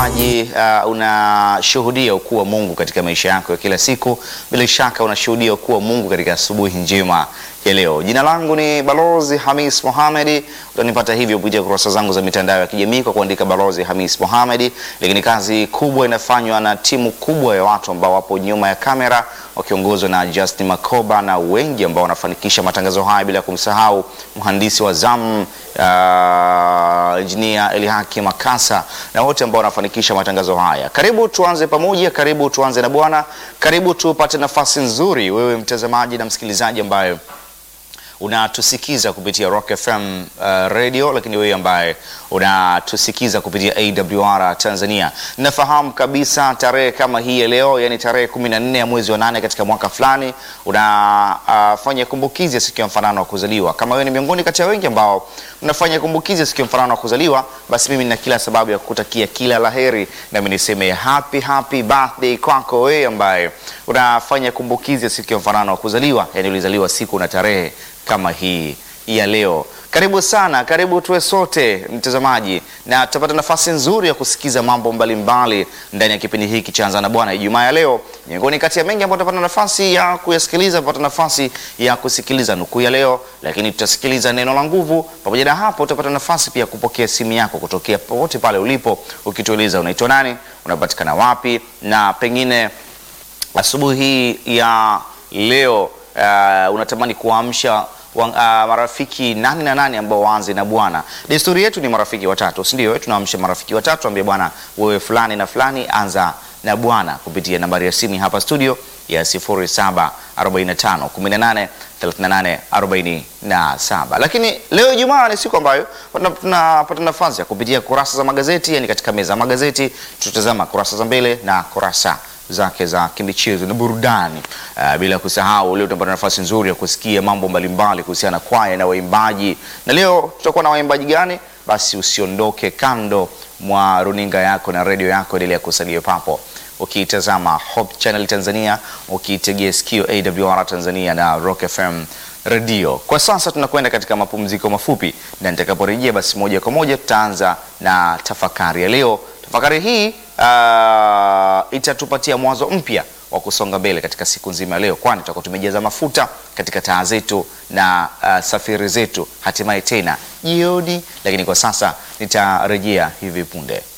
mtazamaji, uh, unashuhudia ukuu wa Mungu katika maisha yako ya kila siku. Bila shaka unashuhudia ukuu wa Mungu katika asubuhi njema ya leo. Jina langu ni Balozi Hamis Mohamed. Utanipata hivyo kupitia kurasa zangu za mitandao ya kijamii kwa kuandika Balozi Hamis Mohamed, lakini kazi kubwa inafanywa na timu kubwa ya watu ambao wapo nyuma ya kamera wakiongozwa na Justin Makoba na wengi ambao wanafanikisha matangazo haya, bila kumsahau mhandisi wa zamu uh, engineer Elihaki Makasa na wote ambao wanafanikisha matangazo haya. Karibu tuanze pamoja, karibu tuanze na Bwana, karibu tupate nafasi nzuri, wewe mtazamaji na msikilizaji ambaye unatusikiza kupitia Rock FM uh, radio, lakini wewe ambaye unatusikiza kupitia AWR Tanzania, nafahamu kabisa tarehe kama hii ya leo, yani tarehe kumi na nne ya mwezi wa nane katika mwaka fulani unafanya uh, kumbukizi ya siku ya mfanano wa kuzaliwa. Kama wewe ni miongoni kati ya wengi ambao unafanya kumbukizi ya siku ya mfanano wa kuzaliwa, basi mimi nina kila sababu ya kukutakia kila laheri, nami niseme happy happy birthday kwako wewe ambaye unafanya kumbukizi ya siku ya mfanano wa kuzaliwa, yani ulizaliwa siku na tarehe kama hii ya leo. Karibu sana, karibu tuwe sote mtazamaji, na tutapata nafasi nzuri ya kusikiza mambo mbalimbali ndani ya kipindi hiki cha Anza na Bwana Ijumaa ya leo. Miongoni kati ya mengi ambayo tutapata nafasi ya kuyasikiliza, tutapata nafasi ya kusikiliza nukuu ya leo, lakini tutasikiliza neno la nguvu. Pamoja na hapo, tutapata nafasi pia kupokea simu yako kutokea popote pale ulipo, ukitueleza unaitwa nani, unapatikana wapi, na pengine asubuhi hii ya leo uh, unatamani kuamsha uh, marafiki nani na nani ambao waanze na Bwana. Desturi yetu ni marafiki watatu, si ndio? Tunaamsha marafiki watatu, ambie bwana, wewe fulani na fulani, anza na Bwana kupitia nambari ya simu hapa studio ya 0745 18 38 47. Lakini leo Ijumaa ni siku ambayo tunapata nafasi ya kupitia kurasa za magazeti, yani katika meza ya magazeti tutazama kurasa za mbele na kurasa zake za kimichezo na burudani. Uh, bila kusahau leo tutapata nafasi nzuri ya kusikia mambo mbalimbali kuhusiana na kwaya na waimbaji. Na leo tutakuwa na waimbaji gani? Basi usiondoke kando mwa runinga yako na redio yako, endelea kusalia papo ukiitazama Hope Channel Tanzania, ukiitegea sikio AWR Tanzania na Rock FM redio. Kwa sasa tunakwenda katika mapumziko mafupi, na nitakaporejea basi moja kwa moja tutaanza na tafakari ya leo. Tafakari hii uh, itatupatia mwanzo mpya wa kusonga mbele katika siku nzima ya leo, kwani tutakuwa tumejaza mafuta katika taa zetu na uh, safari zetu hatimaye tena jioni. Lakini kwa sasa nitarejea hivi punde.